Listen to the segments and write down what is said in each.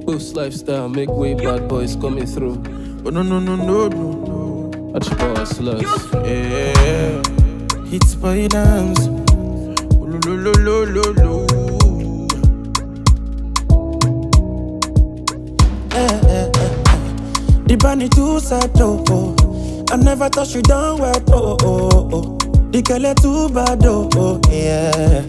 Boost lifestyle, make way, bad boys coming through. Oh no no no no no no. Archibald slugs. Yeah. It's boy dance. Oh, lo lo lo lo lo lo. Eh, eh, eh, eh. The bunny too sad, oh, oh. I never thought you done wet, oh, oh, oh. The girl too bad, oh, oh, yeah.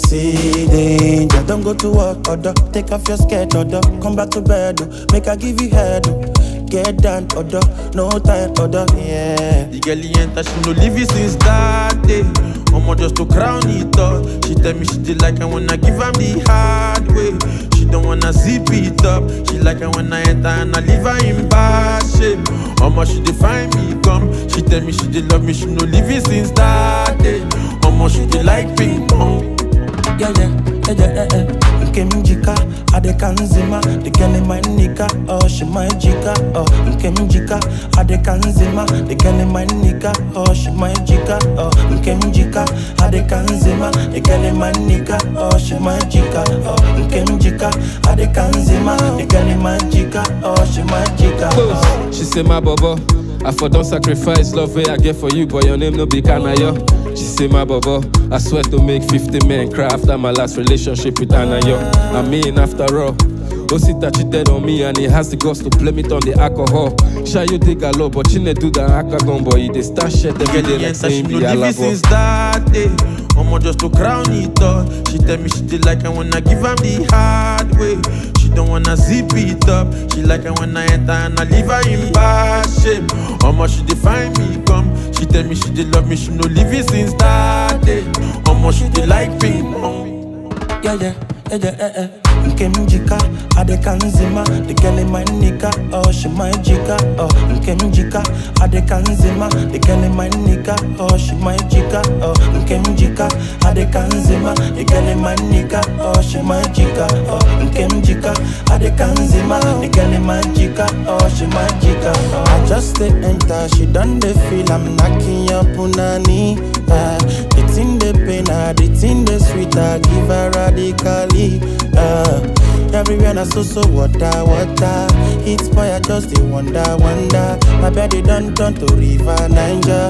See danger, don't go to work, order. Take off your skirt, order. Come back to bed, oh. Make I give you head, oh. Get down, order. No time, order, yeah. The girl he enter, she no leave it since that day. Omo just to crown it up. She tell me she did like I wanna give am the hard way. She don't wanna zip it up. She like I when I enter and I leave her in bad shape. Omo she dey find me come. She tell me she did love me, she no leave it since that day. Omo she dey like ping pong. yeah, yeah, yeah, yeah, yeah, yeah. Nke mjika, ade kanzima The girl in my nika, oh, she my jika Oh, nke mjika, ade kanzima The girl in my nika, oh, she my jika Oh, nke mjika, ade kanzima The girl in my nika, oh, she my jika Oh, nke mjika, ade kanzima The girl in my jika, oh, she my jika oh. Boost. She say my bobo. I for don't sacrifice love way I get for you, but your name no be Kanayo. She say my bobo. I swear to make 50 men cry after my last relationship with Anayo. I mean after all. Osita cheated on me and he has the guts to blame it on the alcohol. Shy you dig a lot, but she ne do the akagon boy. They start shit every Girl day he like enter, she saying no be leave it since that day. Omo just to crown it up. She tell me she did like I wanna give am the hard way. She don't wanna zip it up. She like I when I enter and I leave her in bad shape. Omo she dey find me come. She tell me she did love me, she no leave it since that day. Omo she dey like ping pong. yeah, yeah, yeah, yeah, yeah, yeah. Nke mjika, ade kanzima The girl in my nika, oh, she my jika Oh, nke mjika, ade kanzima The girl in my nika, oh, she my jika Oh, nke mjika, ade kanzima The girl in my nika, oh, she my jika Oh, nke mjika, ade kanzima The girl in my jika, oh, she my jika oh. I just stay enter, she done the feel I'm knocking your punani uh, The thing they pain her, the thing they sweet her Give her radically uh, Everywhere na so so water, water It's boy I just dey wonder, wonder My body done turn to river Niger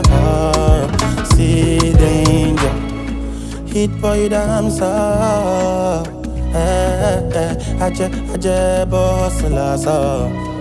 uh, See danger Hit boy damn so eh, eh, eh, Aje, aje, boss, la, so